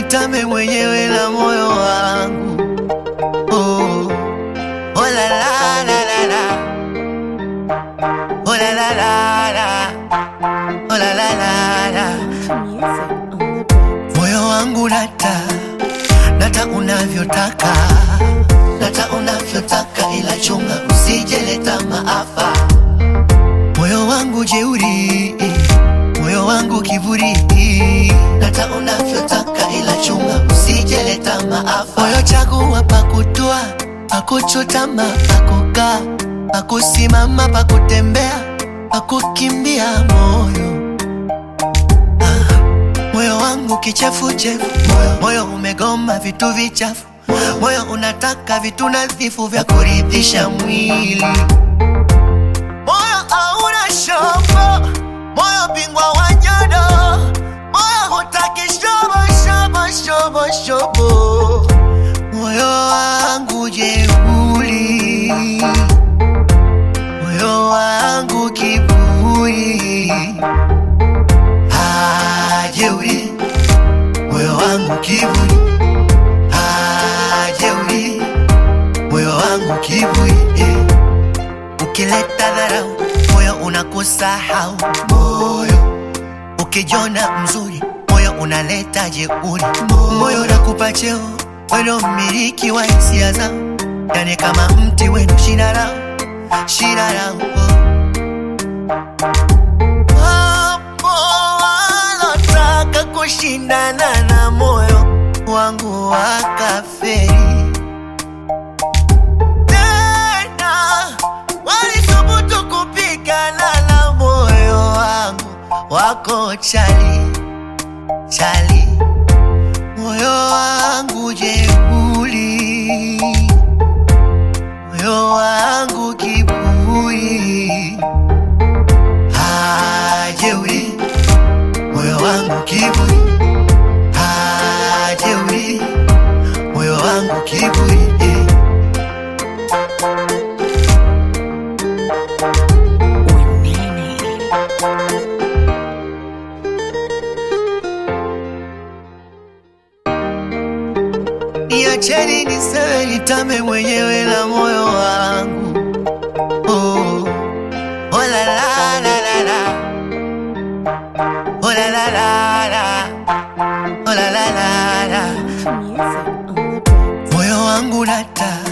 nitame mwenyewe na moyo wangu oh. Oh la la la la la Oh la la la la Oh la la la la Music on the beat. Moyo wangu nata nata unavyotaka nata unavyotaka, ila chunga usijeleta maafa. Moyo wangu jeuri, moyo wangu kiburi, nata unavyotaka, ila chunga usijeleta maafa. Moyo chagua pakutua, pakuchutama, pakukaa, pakusimama, pakutembea, pakukimbia moyo moyo wangu kichefuchefu, moyo, moyo umegoma vitu vichafu, moyo unataka vitu nadhifu vya kuridhisha mwili. Moyo hauna shobo, moyo bingwa wa nyodo, moyo hutaki shobo shobo shobo shobo, moyo wangu jeuri, moyo wangu kiburi hajeuri moyo wangu kiburi hajeuri moyo wangu kiburi eh. ukileta dharau moyo unakusahau moyo ukijona mzuri moyo unaleta jeuri moyo unakupa cheo weno mmiliki wa hisia zao yani kama mti wenu shina lao shina lao oh. Wapo walotaka kushindana na moyo wangu wakaferi, tena walisubutu kupigana na moyo wangu, wako chali chali, moyo wangu jeuri, moyo wangu kiburi hajeuri moyo wangu kiburi hajeuri moyo wangu kiburi eh. Niacheni niseme nitame mwenyewe na moyo wangu oh. Oh la la la la la Oh la la la la Oh la la la la Music on the beat. Moyo wangu nata